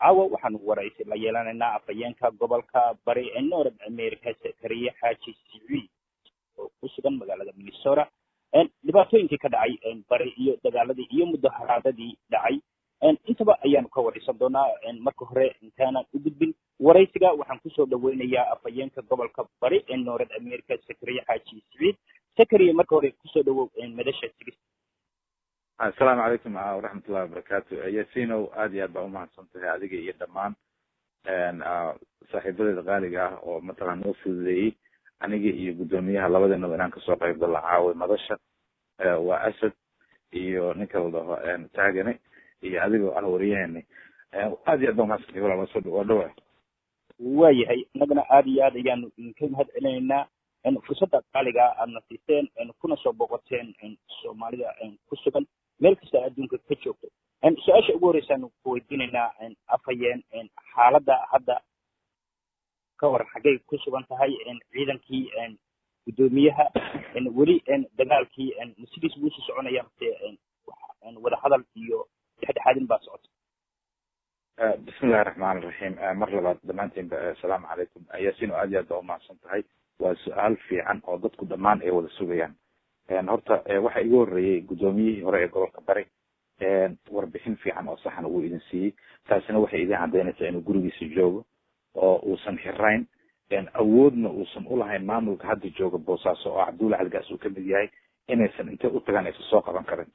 caawa waxaanu waraysi la yeelanaynaa afhayeenka gobolka bari ee north america sakariye xaaji siciid oo ku sugan magaalada minnesota dhibaatooyinkii ka dhacay bari iyo dagaaladii iyo mudaharaadadii dhacay intaba ayaanu ka waraysan doonaa marka hore intaanan u gudbin waraysiga waxaan kusoo dhaweynayaa afhayeenka gobolka bari ee north america sakariye xaaji siciid sakariye marka hore kusoo dhawow madasha sigis assalaamu calaykum waraxmatullahi wabarakaatu yasinow aad iyo aad baa umahadsan tahay adiga iyo dhammaan saaxiibadeeda qaaliga ah oo mataqan noo fududeeyey aniga iyo guddoomiyaha labadeenaba inaan kasoo qayb galo caawi madasha waa asad iyo ninka la dhaho taagane iyo adigoo ah wariyaheeni aad iyo aad baa umahadsantahay walaal waa dhawa waayahay innagana aad iyo aad ayaanu idinka mahad celinaynaa fursadda qaaliga aadna siiseen kuna soo boqoteen soomaalida ku sugan meel kasta adduunka ka joogto su-aasha ugu horeysaanu ku weydiinaynaa afhayeen xaaladda hadda ka hor xaggay ku sugan tahay ciidankii guddoomiyaha weli dagaalkii sidiis buu usii soconaya mase wadahadal iyo dhexdhexaadin baa socota bismillahi raxmaan iraxiim mar labaad dhammaantiinba assalaamu calaykum yaasino aad iyo aad baa umahadsan tahay waa su-aal fiican oo dadku dhammaan ay wada sugayaan horta waxa igu horreeyey guddoomiyihii hore ee gobolka bari warbixin fiican oo saxan uu idin siiyey taasina waxay idin caddaynaysaa inuu gurigiisa joogo oo uusan xirayn awoodna uusan ulahayn maamulka hadda jooga boosaaso oo cabdulla caligaas uu kamid yahay inaysan intay u tagaan aysan soo qaban karin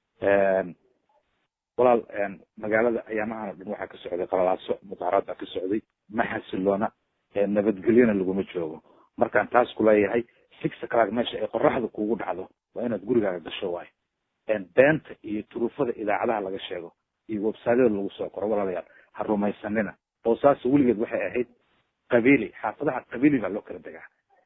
walaal magaalada ayaamahan o dhan waxaa ka socday qalalaaso mudaharaad baa ka socday ma xasiloona nabadgelyona laguma joogo markaan taas kuleeyahay six o'clock meesha ay qoraxda kugu dhacdo waa inaad gurigaaga gasho waayo beenta iyo turuufada idaacadaha laga sheego iyo websaadyada lagu soo qoro walaalayaal ha rumaysanina boosaaso weligeed waxay ahayd qabiili xaafadaha qabiili baa loo kala degaa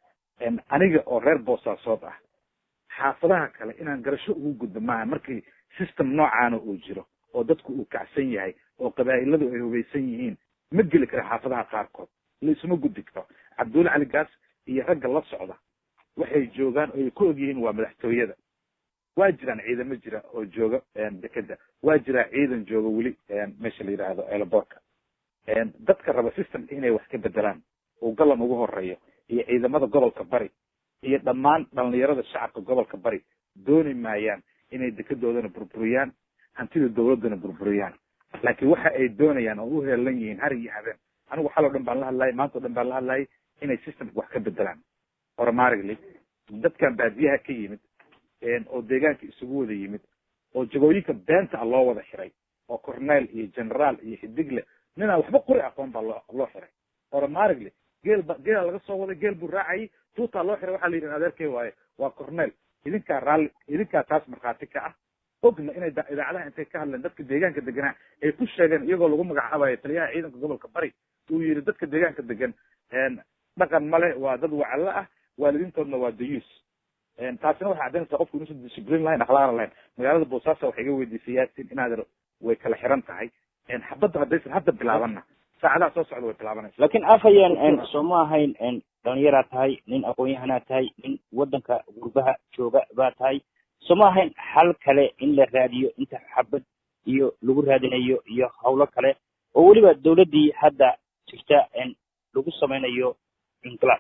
aniga oo reer boosaasood ah xaafadaha kale inaan garasho ugu gudbo maaha markii system noocaana uu jiro oo dadku uu kacsan yahay oo qabaa'iladu ay hubaysan yihiin ma geli kara xaafadaha qaarkood laisuma gudbi karo cabdulla cali gaas iyo ragga la socda waxay joogaan oo ay ku og yihiin waa madaxtooyada waa jiraan ciidamo jira oo jooga dekeda waa jiraa ciidan jooga weli meesha la yidhaahdo eelaboorka dadka raba systemka inay wax ka bedelaan uu galan ugu horeeyo iyo ciidamada gobolka bari iyo dhammaan dhalinyarada shacabka gobolka bari dooni maayaan inay dekedoodana burburiyaan hantida dawladana burburiyaan laakiin waxa ay doonayaan oo u heelan yihiin har iyo habeen anigu xal o dhan baan la hadlayay maanta o dhan baan la hadlayay inay systemka wax ka bedelaan horumarigly dadkan baadiyaha ka yimid oo deegaanka isugu wada yimid oo jagooyinka beenta ah loo wada xiray oo cornel iyo generaal iyo xidigle ninaan waxba qori aqoon baa loo loo xiray horumarigly geel ba geela laga soo waday geel buu raacayay tuutaa loo xiray waxaa la yidhi adeerkey waaye waa cornel idinkaa raalli idinkaa taas markhaati ka ah ogna inay idaacadaha intay ka hadleen dadka deegaanka deganaa ay ku sheegeen iyagoo lagu magacaabayo taliyaha ciidanka gobolka bari uu yidhi dadka deegaanka degan dhaqan male waa dad wacallo ah waalidiintoodna waa dayuus taasina waxay caddaynaysaa qofku inuusan disciplin lahayn akhlaaqna lahayn magaalada boosaaso waxay iga weydiisay yaasin inaad way kala xiran tahay xabadda haddaysan hadda bilaabanna saacadaha soo socda way bilaabanaysa laakiin afhayeen soo ma ahayn dhalinyaraa tahay nin aqoon-yahanaa tahay nin waddanka gurbaha jooga baa tahay soo ma ahayn xal kale in la raadiyo inta xabad iyo lagu raadinayo iyo hawlo kale oo weliba dawladdii hadda jirta lagu samaynayo inqilaab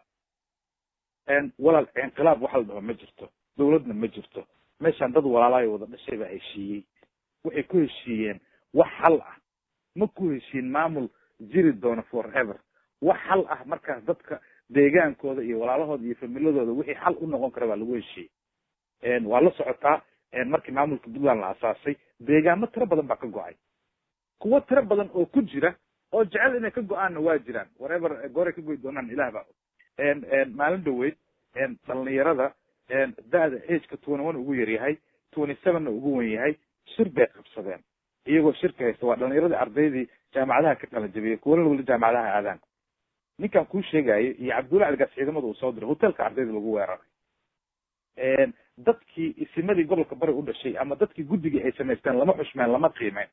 walaal inqilaab waxa la dhaho ma jirto dawladna ma jirto meeshaan dad walaalaayo wada dhashay baa heshiiyey waxay ku heshiiyeen wax xal ah ma ku heshiin maamul jiri doona forever wax xal ah markaas dadka deegaankooda iyo walaalahooda iyo familadooda wixii xal u noqon kara baa lagu heshiiyey waa la socotaa markii maamulka puntland la asaasay deegaamo tiro badan baa ka go-ay kuwo tiro badan oo ku jira oo jecel inay ka go-aanna waa jiraan wharever gooray ka goy doonaan ilah baa maalin dhaweyd dhalinyarada da-da ageka twenty one ugu yar yahay twenty sevenna ugu wen yahay shir bay qabsadeen iyagoo shirka haysta waa dhalinyaradii ardaydii jaamacadaha ka kala jabiyay kuwana weli jaamacadaha aadaan ninkan kuu sheegayo iyo cabdulla caligaas ciidamada uu soo diray hotelka ardayda lagu weeraray dadkii isimadii gobolka bari u dhashay ama dadkii guddigii ay samaysteen lama xushmeen lama qiimeyn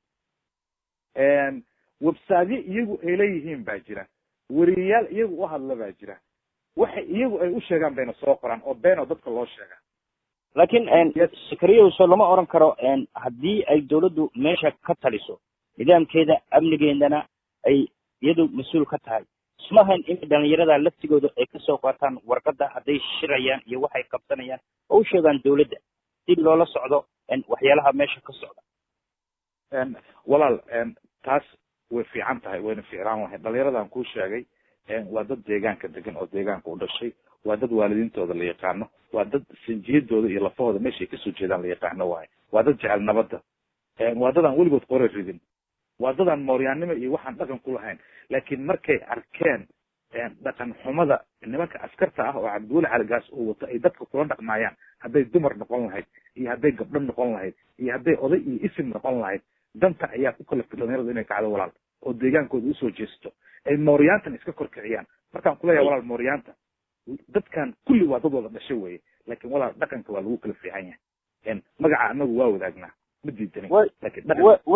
websaadyo iyagu ay leeyihiin baa jira weriyayaal iyagu u hadla baa jira waxa iyagu ay u sheegaan bayna soo qoraan oo been oo dadka loo sheegaa laakiin sakariyaso lama oran karo haddii ay dawladdu meesha ka taliso nidaamkeeda amnigeedana ay iyadu mas-uul ka tahay ismahayn in dhalinyarada laftigooda ay kasoo qaataan warqadda hadday shirayaan iyo waxay qabsanayaan oo u sheegaan dowladda si loola socdo waxyaalaha meesha ka socda walaal taas way fiican tahay wayna ficlaan lahay dhalinyaradan kuu sheegay waa dad deegaanka degan oo deegaanka u dhashay waa dad waalidiintooda la yaqaano waa dad sinjiyadooda iyo lafahooda meeshay kasoo jeedaan la yaqaano waaye waa dad jecel nabadda waa dad aan weligood qore ridin waa dad aan mooryaannimo iyo waxaan dhaqan ku lahayn laakiin markay arkeen dhaqan xumada nimanka askarta ah oo cabdiweli caligaas uu wato ay dadka kula dhaqmaayaan hadday dumar noqon lahayd iyo hadday gabdho noqon lahayd iyo hadday oday iyo isim noqon lahayd danta ayaa ku kalaftay dhalinyaradu inay kacdo walaal oo deegaankooda usoo jeesto ay mooryaantan iska korkiciyaan markaan kuleeyahay walaal mooryaanta dadkan kulli waa dad wada dhasho weye laakin walaal dhaqanka waa lagu kala fiican yahay magaca anagu waa wadaagnaa ma diidanin lakin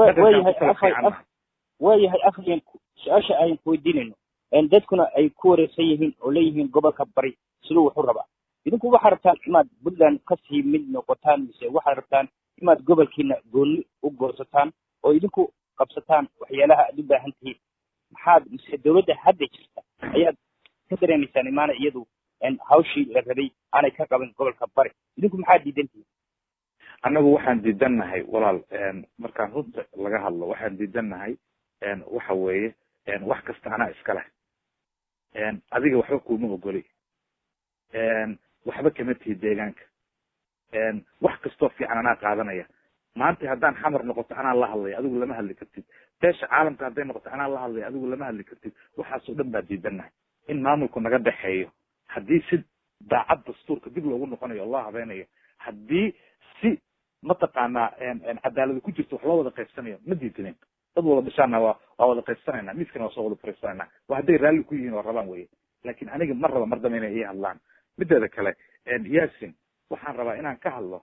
waayahay afhayan su-aasha ayan kuweydiinayno dadkuna ay ku wareegsan yihiin oo leeyihiin gobolka bari siduu wuxu rabaa idinku waxaad rabtaan inaad puntland kasii mid noqotaan mise waxaad rabtaan inaad gobolkiina gooni u goosataan oo idinku qabsataan waxyaalaha aad u baahan tihiin maxaad mise dawladda hadda jirta ayaad ka dareemaysaan imaana iyadu hawshii la rabay aanay ka qaban gobolka bari idinku maxaad diidan tihiin annagu waxaan diidannahay walaal markaan runta laga hadlo waxaan diidannahay waxa weeye wax kasta anaa iska leh adiga waxba kuma ogoli waxba kama tihi deegaanka wax kastoo fiican anaa qaadanaya maanta haddaan xamar noqoto anaa la hadlaya adigu lama hadli kartid beesha caalamka hadday noqoto anaa la hadlaya adigu lama hadli kartid waxaasoo dhan baa diidannahay in maamulku naga dhexeeyo haddii si daacad dastuurka dib loogu noqonayo oo loo habeynayo haddii si mataqaanaa cadaalada ku jirto wax loo wada qaybsanayo ma diidinin dad wada dhishaana waa waa wada qaybsanayna miiskana waa soo wada fariisanayna waa hadday raalli ku yihiin oo rabaan weye laakin aniga mar raba mar dambe inay ii hadlaan mideeda kale yasin waxaan rabaa inaan ka hadlo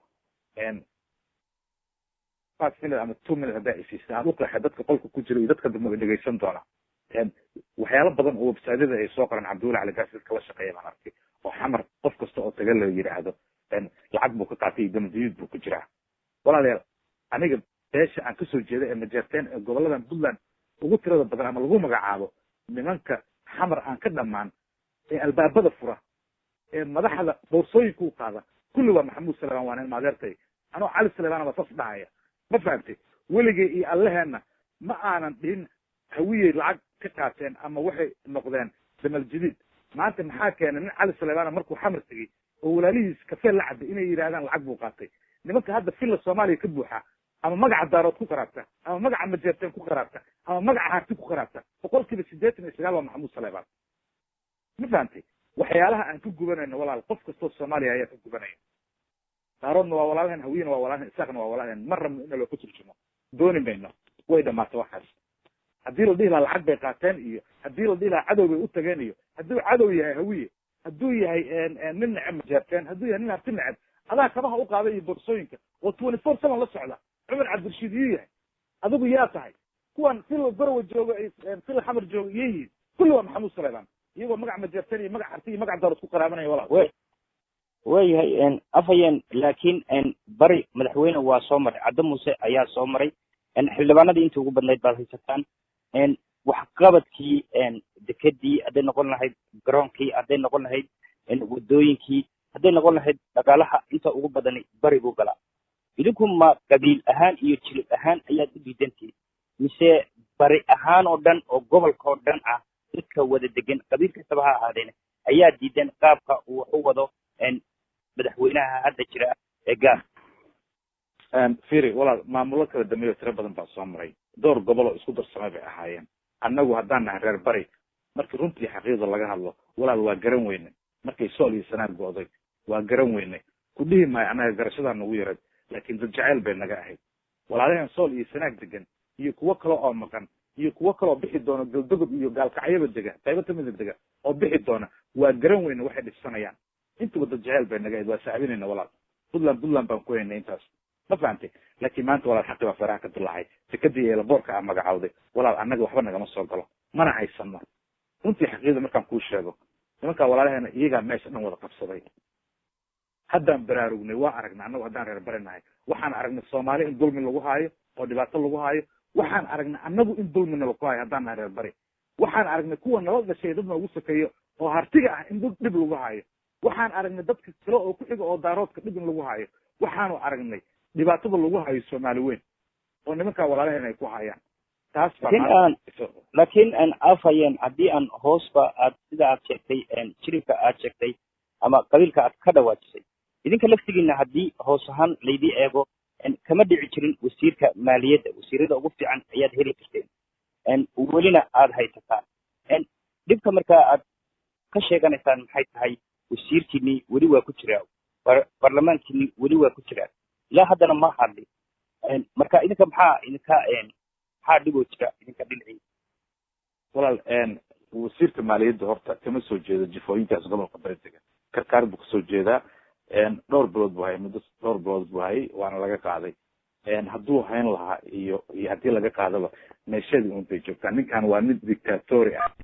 five minute ama two minute haddaa isiisa aan uqeexay dadka qolka ku jira iyo dadka dambe dhegeysan doona waxyaalo badan oo websaadyada ay soo qoran cabdiweli caligaas dadka la shaqeeya baan arkay oo xamar qof kasta oo taga la yidhaahdo lacag buu ka qaatay iyo damdiyuud buu ku jiraa walaalayaal aniga beesha aan kasoo jeeda ee majeerteen ee goboladan puntland ugu tirada badan ama lagu magacaabo nimanka xamar aan ka dhamaan ee albaabada fura ee madaxda boorsooyinka u qaada kulli waa maxamuud salemaan waa nin maadeertay anoo cali salemaan baa sas dhahaya ma fahamtay weligay iyo allaheena ma aanan dhihin hawiyey lacag ka qaateen ama waxay noqdeen damal jadiid maanta maxaa keenay nin cali salemaan markuu xamar tegey oo walaalihiis kafee la cabay inay yidhahdaan lacag buu qaatay nimanka hadda filla soomaaliya ka buuxa ama magaca daarood ku qaraabta ama magaca majeerteen ku qaraabta ama magaca harti ku qaraabta boqol kiiba siddeetan iyo sagaal waa maxamuud salemaan ma fahamtay waxyaalaha aan ka gubanayno walaal qof kastoo soomaaliya ayaa ka gubanaya daaroodna waa walaalhen hawiyena waa walaalhen isaaqna waa walaalhen mar rabno ina loo ka turjumo dooni mayno way dhamaatay waxaas haddii la dhihi lahaa lacag bay qaateen iyo haddii la dhihi lahaa cadow bay u tageen iyo hadduu cadow yahay hawiye hadduu yahay nin neceb majeerteen hadduu yahay nin harti neceb adaa kabaha u qaaday iyo boorsooyinka oo twenty four seven la socda cumar cabdirashiid iyuu yahay adigu yaa tahay kuwan fil barawa jooga fil xamar jooga iyo yihiin kulli waa maxamuud salemaan iyagoo magac majeerteen iyo magac harti iyo magac daarood ku qaraabanaya walaal waayahay afhayeen laakiin bari madaxweyne waa soo maray caddo muuse ayaa soo maray xildhibaanadii intii ugu badnayd baad haysataan waxqabadkii dekedii hadday noqon lahayd garoonkii hadday noqon lahayd wadooyinkii hadday noqon lahayd dhaqaalaha inta ugu badani bari buu galaa idinku ma qabiil ahaan iyo jilib ahaan ayaad u diidantihin mise bari ahaan oo dhan oo gobolka oo dhan ah dadka wada degan qabiil kastaba ha ahaadeen ayaa diidan qaabka uu wax u wado madaxweynaha hadda jira ee gaar firi walaal maamulo kala dambeeyo tiro badan baa soo maray dhowr gobol oo isku darsamay bay ahaayeen annagu haddaan nahay reer bari markii runtii xaqiiqda laga hadlo walaal waa garan weyne markay sool iyo sanaag go'day waa garan weyne ku dhihi maayo annaga garashadaa nagu yarad laakiin dad jacayl bay naga ahayd walaalaheen sool iyo sanaag degan iyo kuwo kale oo maqan iyo kuwo kaleoo bixi doona galdogob iyo gaalkacyaba dega qaybo kamida dega oo bixi doona waa garan weyne waxay dhibsanayaan intuba dad jacayl bay naga ahayd waa saabinayna walaal puntland puntland baan ku haynay intaas ma fahamtay laakiin maanta walaal xaqi baa faraha ka dilaacay sekadii eelaboorka aa magacawday walaal annaga waxba nagama soo galo mana haysano runtii xaqiiqda markaan kuu sheego nimankaa walaalaheena iyagaa meesha dhan wada qabsaday haddaan baraarugnay waa aragnay annagu haddaan reer bari nahay waxaan aragnay soomaali in dulmi lagu haayo oo dhibaato lagu haayo waxaan aragnay annagu in dulmi nala ku hayo haddaan nahay reer bari waxaan aragnay kuwa nala dhashay dad noogu sokeeyo oo hartiga ah in dhib lagu hayo waxaan aragnay dadka kale oo ku xiga oo daaroodka dhib in lagu hayo waxaanu aragnay dhibaatada lagu hayo soomaali weyn oo nimankaa walaalaheen ay ku hayaan taas aan laakiin aan afhayeen haddii aan hoosba aad sida aad sheegtay jiribka aad sheegtay ama qabiilka aad ka dhawaajisay idinka laftigiina haddii hoos ahaan laydii eego kama dhici jirin wasiirka maaliyadda wasiirada ugu fiican ayaad heli jirteen welina aada haysataan dhibka markaa aad ka sheeganaysaan maxay tahay wasiirkiini weli waa ku jiraa baarlamaankiini weli waa ku jiraa ilaa haddana ma hadlin marka idinka maxaa idinka maxaa dhiboo jira idinka dhinacii walaal wasiirka maaliyadda horta kama soo jeedo jifooyinkaas gobolka baritega karkaar buu kasoo jeedaa dhowr bilood buu hayay muddo dhowr bilood buu hayay waana laga qaaday hadduu hayn lahaa iyo iyo haddii laga qaadaba meeshadii un bay joogtaa ninkan waa mid dictatori ah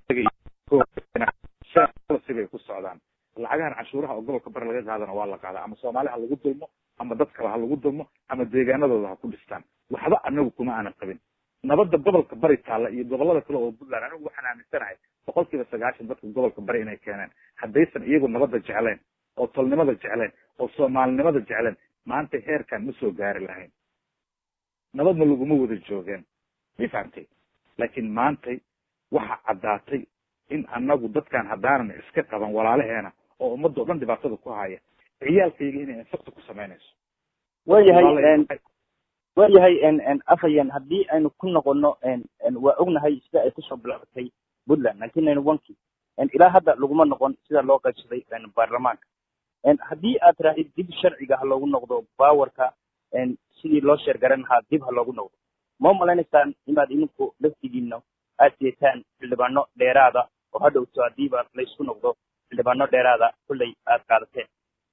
sibay ku socdaan lacagahan cashuuraha oo gobolka bari laga qaadana waa la qaadaa ama soomaali ha lagu dulmo ama dad kale ha lagu dulmo ama deegaanadooda ha ku dhistaan waxba anagu kuma aanan qabin nabadda gobolka bari taalla iyo gobolada kale oo puntland anigu waxaan aaminsanahay boqol kiiba sagaashan dadka gobolka bari inay keeneen haddaysan iyagu nabadda jecleen oo tolnimada jecleen oo soomaalinimada jecleen maanta heerkan ma soo gaari lahayn nabadna laguma wada joogeen ma fahamtay laakiin maantay waxa caddaatay in anagu dadkan haddaanan iska qaban walaalaheena oo ummadda o dhan dhibaatada ku haya ciyaalkayga inay infecta ku samaynayso waayahay waayahay afhayan haddii aynu ku noqono waa ognahay sida ay kusoo bilaabatay puntland nineteen ninety one ki ilaa hadda laguma noqon sida loo qaybsaday baarlamaanka haddii aad tirahdid dib sharciga ha loogu noqdo bawarka sidii loo sheergaran lahaa dib ha loogu noqdo ma umalaynaysaa inaad idinku laftigiina aad jeetaan xildhibaano dheeraada oo hadhowto haddiiba laysku noqdo xildhibaano dheeraada kullay aad qaadateen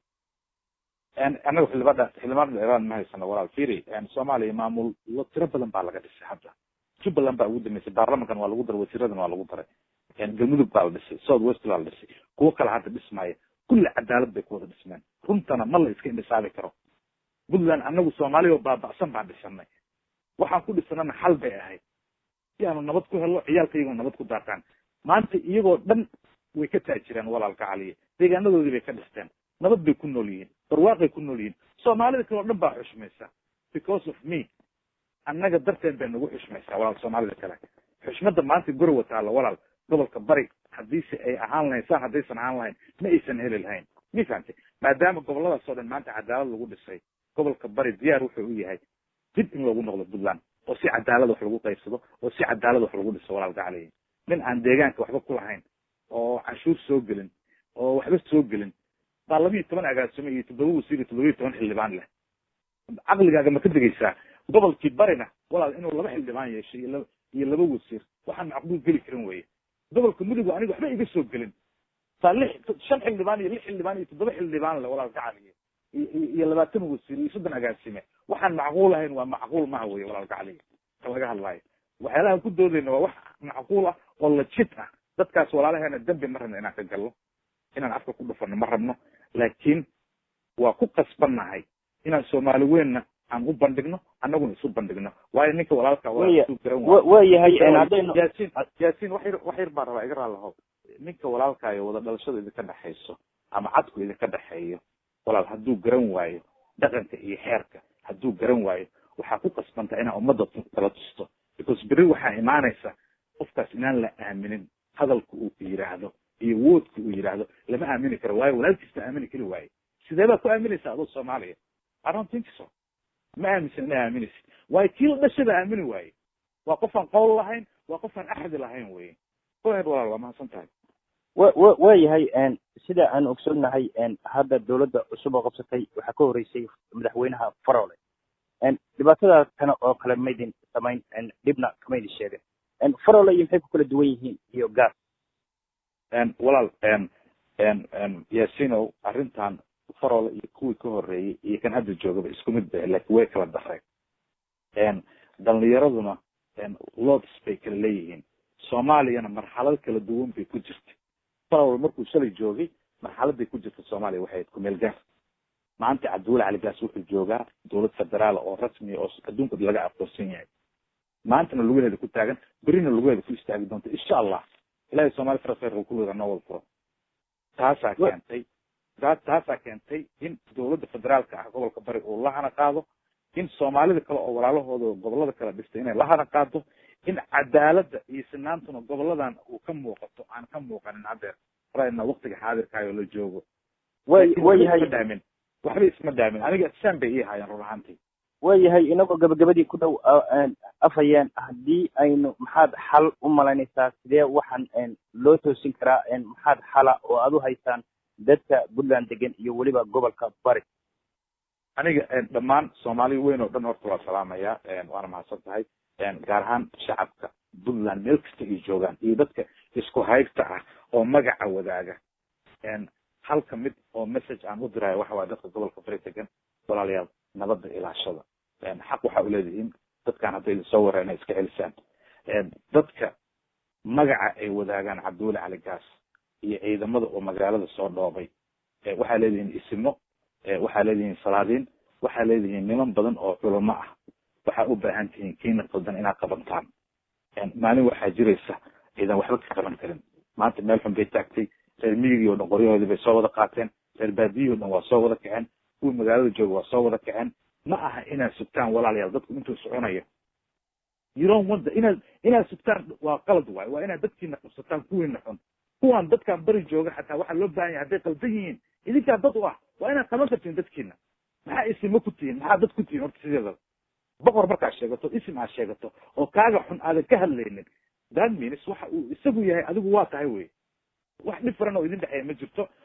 anaga xildhibaan xildhibaan dheeraan ma haysano walaal firi soomaaliya maamul lo tiro badan baa laga dhisay hadda jubbaland baa ugu dambeysay baarlamankan waa lagu daray wasiiradan waa lagu daray galmudug baa la dhisay south west baa la dhisay kuwo kale hadda dhismaya kulli cadaalad bay ku wada dhismeen runtana ma la iska indhisaabi karo puntland anagu soomaaliya oo baaba'san baan dhisanay waxaan ku dhisanana xal bay ahayd si aanu nabad ku helno ciyaalkayagoo nabad ku daataan maanta iyagoo dhan way ka taajireen walaalka caliye deegaanadoodii bay ka dhisteen nabad bay ku nool yihiin barwaaqay ku nool yihiin soomaalida kale o dhan baa xushmaysa because of me annaga darteen bay nagu xushmaysaa walaal soomaalida kale xushmada maanta gorowa taalla walaal gobolka bari haddiise ay ahaan lahayn saan haddaysan ahaan lahayn ma aysan heli lahayn ma fahamtay maadaama goboladaas oo dhan maanta cadaalad lagu dhisay gobolka bari diyaar wuxuu u yahay dib in loogu noqdo puntland oo si cadaalad wax lagu qaybsado oo si cadaalad wax lagu dhiso walaalka caliyi nin aan deegaanka waxba ku lahayn oo canshuur soo gelin oo waxba soo gelin baa labiiyo toban agaasimo iyo toddoba wasiir iyo toddoba iyo toban xildhibaan leh caqligaaga ma ka degaysaa gobolkii barina walaal inuu laba xildhibaan yeeshay iyo laba iyo laba wasiir waxaan macquul geli karin weye gobolka mudugu aniga waxba iga soo gelin saa lix shan xildhibaan iyo lix xildhibaan iyo toddoba xildhibaan leh walaalka caliye iyo labaatan wasiir iyo soddon agaasime waxaan macquul ahayn waa macquul maha weye walaalka caliye ka laga hadlaayo waxyaalaha ku doodayna waa wax macquul ah oo lajid ah dadkaas walaalaheena dembi ma rabno inaan ka galno inaan afka ku dhufano ma rabno laakiin waa ku qasbannahay inaan soomaali weynna aan u bandhigno annaguna isu bandhigno waayo ninka walaalka waayahay haddaynu yaasiin yaasiin wax yar wax yar baan rabaa iga raalaho ninka walaalkaayo wada dhalashada idinka dhexayso ama cadku idinka dhexeeyo walaal hadduu garan waayo dhaqanka iyo xeerka hadduu garan waayo waxaa ku qasbantaa inaa ummadda kala tusto because beri waxaa imaanaysa qofkaas inaan la aaminin hadalka uu yidhaahdo iyo woodka uu yidhaahdo lama aamini karo waayo walaalkiisna aamini kari waaye sidee baad ku aaminaysa adoo soomaaliya i don't think so ma aaminsan ina aaminaysid waayo kii la dhashada aamini waaye waa qofaan qowl lahayn waa qofaan axdi lahayn weye oed walaal waa mahadsan tahay wa wa waayahay sida aan ogsoonnahay hadda dawladda cusub oo qabsatay waxaa ka horeysay madaxweynaha farole dhibaatada kana oo kale maydin samayn dhibna kamaydin sheegin farole iyo maxay ku kala duwan yihiin iyo gaas walaal yaasinow arrintan farole iyo kuwii ka horeeyey iyo kan hadda joogaba isku mid ba laakiin way kala dareen dhalinyaraduna lods bay kala leeyihiin soomaaliyana marxalad kala duwan bay ku jirtay farole markuu shalay joogay marxaladay ku jirta soomaaliya waxay ahayd kumeel gaar maanta cabdiweli cali gaas wuxuu joogaa dowlad federaal oo rasmiya oo adduunka laga aqoonsan yahay maantana lugaheeda ku taagan berina lugaheeda ku istaagi doonta insha allah ilahay soomali farasfeerka kulliga noo wada furo taasaa keentay taasaa keentay in dowladda federaalka ah gobolka bari uu la hana qaado in soomaalida kale oo walaalahooda gobolada kale dhistay inay la hana qaado in cadaaladda iyo sinaantuna goboladan uu ka muuqato aan ka muuqanin haddeer rayna waktiga xaadirkaayo la joogo way wayahay dhaamin waxba isma dhaamin aniga saan bay ii haayeen run ahaantii waayahay inagoo gabagabadii ku dhow afhayeen haddii aynu maxaad xal u malaynaysaa sidee waxaan loo toosin karaa maxaad xala oo aad u haysaan dadka puntland degan iyo weliba gobolka bari aniga dhammaan soomaali weyn oo dhan horta waa salaamaya waana mahadsan tahay gaar ahaan shacabka puntland meel kasta ay joogaan iyo dadka isku haybta ah oo magaca wadaaga halka mid oo message aan u diraayo waxa waaya dadka gobolka bari degan walaalayaal nabadda ilaashada xaq waxaa uleedihiin dadkaan hadday soo wara inay iska celisaan dadka magaca ay wadaagaan cabdiweli cali gaas iyo ciidamada oo magaalada soo dhoobay waxaa leedihiin isimo waxaa leedihiin salaadiin waxaa leedihiin niman badan oo culamo ah waxaa u baahan tihiin kiina qaldan inaad qabantaan maalin waxaa jiraysa ciidan waxba ka qaban karin maanta meel xun bay taagtay reer miyigii o dhan qoryahoodii bay soo wada qaateen reer baadiyihii o dhan waa soo wada kaceen kuwii magaalada jooga waa soo wada kaceen ma aha inaad sugtaan walaalayaal dadku intuu soconayo yiron wanda inaad inaad sugtaan waa qalad waayo waa inaad dadkiina qabsataan kuwiina xun kuwaan dadkaan bari jooga xataa waxaa loo baahan yahay hadday qaldan yihiin idinkaa dad u ah waa inaad qaban kartiin dadkiina maxaa isimo ku tihiin maxaa dad ku tihiin horta sideedaba boqor markaad sheegato isim aad sheegato oo kaaga xun aadan ka hadlaynin that means waxa uu isagu yahay adigu waa tahay wey wax different oo idin dhexeeya ma jirto